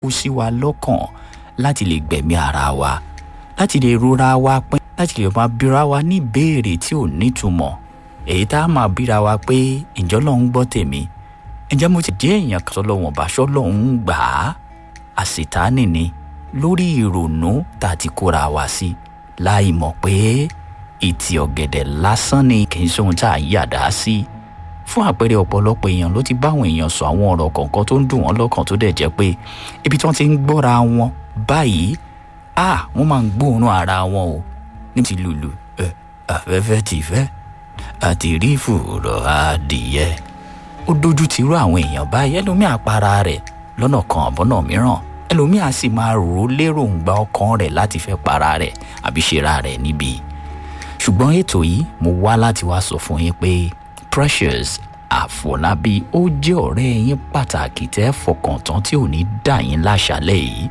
wú sí wa lọ́kàn láti lè gbẹ̀mí ara wa láti lè rora wa pín láti lè máa bíra wa ní ìbéèrè tí ò nítumọ̀ èyí tá a máa bíra wa pé ǹjọ́ lòun gbọ́ tèmi ǹjẹ́ mo ti jẹ́ èèyàn kan tọ́lọ́wọ̀n bàṣọ́ lòun gbà á àṣetánì ni lórí ìrònú tá a ti kóra wa sí láì mọ̀ pé ìtì ọ̀gẹ̀dẹ̀ lásán ni kì í sóhun tá a yàdá sí fún àpẹẹrẹ ọ̀pọ̀lọpọ̀ èèyàn ló ti báwọn èèyàn sọ àwọn ọ̀rọ̀ kọ̀ọ̀kan tó ń dùn wọ́n lọ́kàn tó dẹ̀ jẹ́ pé ibi tí wọ́n ti ń gbọ́ra wọn báyìí à wọ́n máa ń gbóòórùn ara wọn o ní ti lùlù ẹ afẹ́fẹ́ ti fẹ́ àti rí fùrọ̀ adìyẹ ó dojú ti rú àwọn èèyàn báyìí ẹlòmíà para rẹ̀ lọ́nà kan àbọ̀nà mìíràn ẹlòmíà sì máa rò ó lérògbà ọkàn rẹ̀ láti fẹ́ para rẹ̀ àbí ṣera rẹ̀ níbi ṣùgbọ́n ètò yìí mo wá láti wá sọ fún yín pé Precious Àfọlábí ó jẹ́ ọ̀rẹ́ yín pàtàkì tẹ́ fọkàn tán tí ò ní dà yín láṣálẹ̀ yìí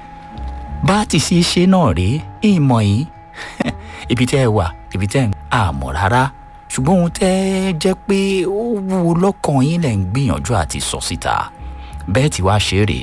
bá a ti ṣe ṣe náà rèé ìmọ̀ yìí ibi tẹ́ ẹ wà ibi tẹ́ ẹ ń àmọ̀ rárá ṣùgbọ́n ohun tẹ́ ẹ jẹ́ pé ó wúwo lọ́kàn yín lẹ̀ ń gbìyànjú àti sọ síta bẹ́ẹ̀ tí wàá ṣe rèé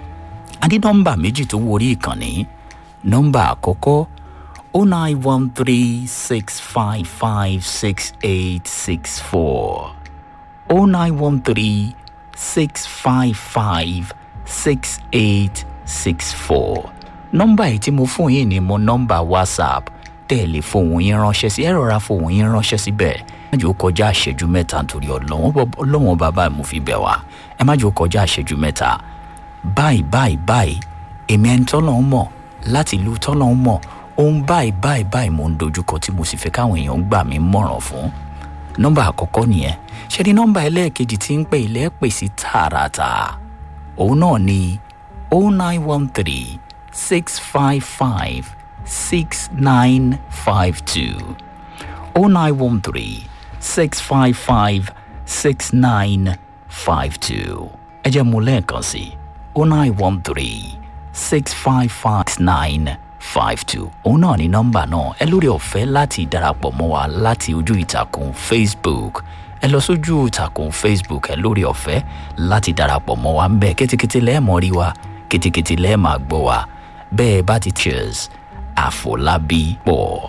a ní nọ́mbà méjì tó wọrí ìkànnì nọ́mbà àkọ́kọ́ o nine one three six five five six eight six four o nine one three six five five six eight six four nọ́mbà yìí tí mo fún yín ni mo nọ́mbà whatsapp tẹ́ ẹ lè fohùn yín ránṣẹ́ sí ẹ rọra fohùn yín ránṣẹ́ síbẹ̀ ẹ má jẹ́ ó kọjá àṣẹjú mẹ́ta nítorí ọlọ́wọ́n bàbá mo fi bẹ̀ wá ẹ má jẹ́ ó kọjá àṣẹjú mẹ́ta báyìí báyìí báyìí èmi ẹni tọ́lọ́ ń mọ̀ láti ìlú tọ́lọ́ ń mọ̀ ohun báyìí báyìí báyìí mo ń dojúkọ tí mo sì fẹ́ káwọn èèyàn gbà mí mọ̀ràn fún nọ́mbà àkọ́kọ́ nìyẹn ṣe ni nọ́mbà ẹlẹ́ẹ̀kejì tí ń pè ilẹ̀ pè sí tààràtà òun náà ni oh nine one three six five five six nine five two oh nine one three six five five six nine five two ẹ jẹ́ mu lẹ́ẹ̀kan sí oh nine one three six five five nine five two òun náà ní nọ́mbà náà ẹ lórí ọ̀fẹ́ láti darapọ̀ mọ́ wa láti ojú ìtàkùn Facebook ẹ lọ sójú ìtàkùn Facebook ẹ lórí ọ̀fẹ́ láti darapọ̀ mọ́ wa ń bẹ̀ kétékété lẹ́ẹ̀mọ́ rí wa kétékété lẹ́ẹ̀mọ́ gbọ́ wa bẹ́ẹ̀ bá ti cheers Àfọlábí pọ̀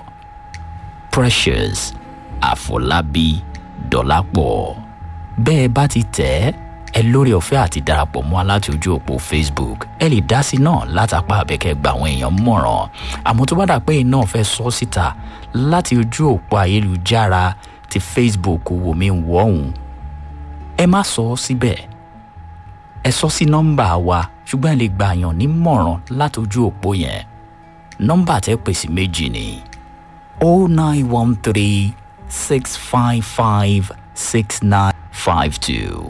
Precious Àfọlábí Dọ̀lápọ̀ bẹ́ẹ̀ bá ti tẹ̀ ẹ́ ẹ lórí ọ̀fẹ́ àti darapọ̀ mọ́ láti ojú òpó Facebook ẹ lè dá sí náà látàpá àbẹ̀kẹ́ gba àwọn èèyàn mọ̀ràn àmọ́ tó bá dà pé iná fẹ́ sọ síta láti ojú òpó ayélujára ti Facebook wò mí wọ̀ ọ̀hún ẹ má sọ ọ́ síbẹ̀ ẹ sọ sí nọ́mbà wa ṣùgbọ́n ẹ lè gba àyàn nímọ̀ràn láti ojú òpó yẹn nọ́mbà tẹ́ pè sí méjì ni o nine one three six five five six nine five two.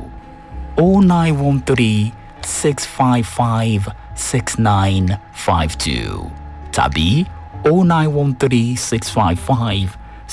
0913 655 6952 tàbí 0913 655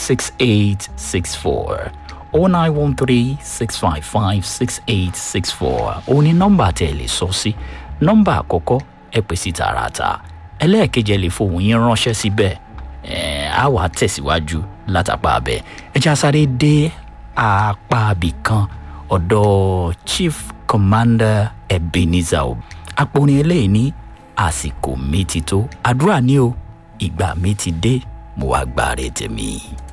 6864 0913 655 6864 òun ni nọ́mbà tẹ́ ẹ lè sọ sí nọ́mbà àkọ́kọ́ ẹ pè sí tààràtà ẹlẹ́ẹ̀kejì ẹ lè fohùn yín ránṣẹ́ síbẹ̀ ẹ̀ á wàá tẹ̀síwájú látàpá abẹ ẹ já sáré dé apá abì kan ọ̀dọ̀ chief commander ebenezer o apòrin eléyìí ní àsìkò mi ti tó àdúrà ní o ìgbà mi ti dé mo wá gbáre tèmi.